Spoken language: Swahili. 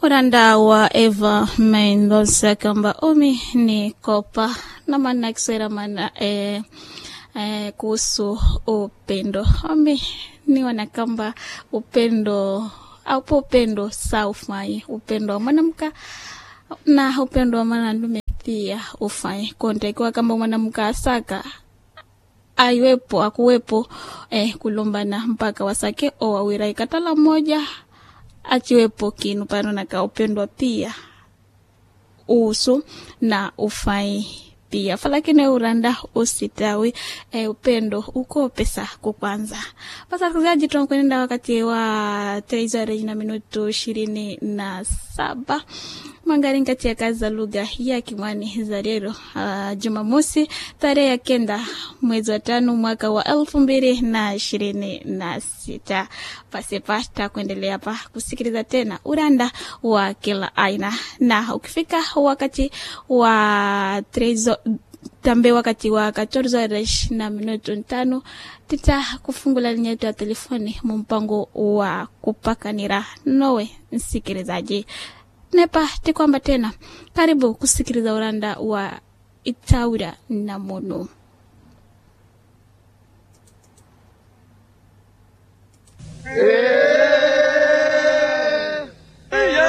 uranda wa eva mendoza kamba umi ni kopa na maana kiswahili maana eh, eh, kuhusu upendo umi niona kamba upendo aupo upendo saufai upendo wa mwanamka na upendo wa mwanamume pia ufai kontakiwa kamba mwanamke asaka aiwepo akuwepo eh, kulumbana mpaka wasake o wawira ikatala moja achiwepo kinu pano naka upendwa pia usu na ufai pia falakini uranda usitawi e, upendo uko pesa kukwanza pasakizaji tunakwenda wakati wa treizare na minutu ishirini na saba mangari kati ya kazi za lugha ya Kimwani za leo uh, Jumamosi tarehe ya kenda mwezi wa tano mwaka wa elfu mbili na ishirini na sita. Pasipata kuendelea hapa kusikiliza tena uranda wa kila aina, na ukifika wakati wa trezo tambe wakati wa 14 na minutu tano tita kufungula linya yetu ya telefoni mumpango wa kupakanira nowe msikilizaji nepa tikwamba tena karibu kusikiliza uranda wa itaura na mono Eh.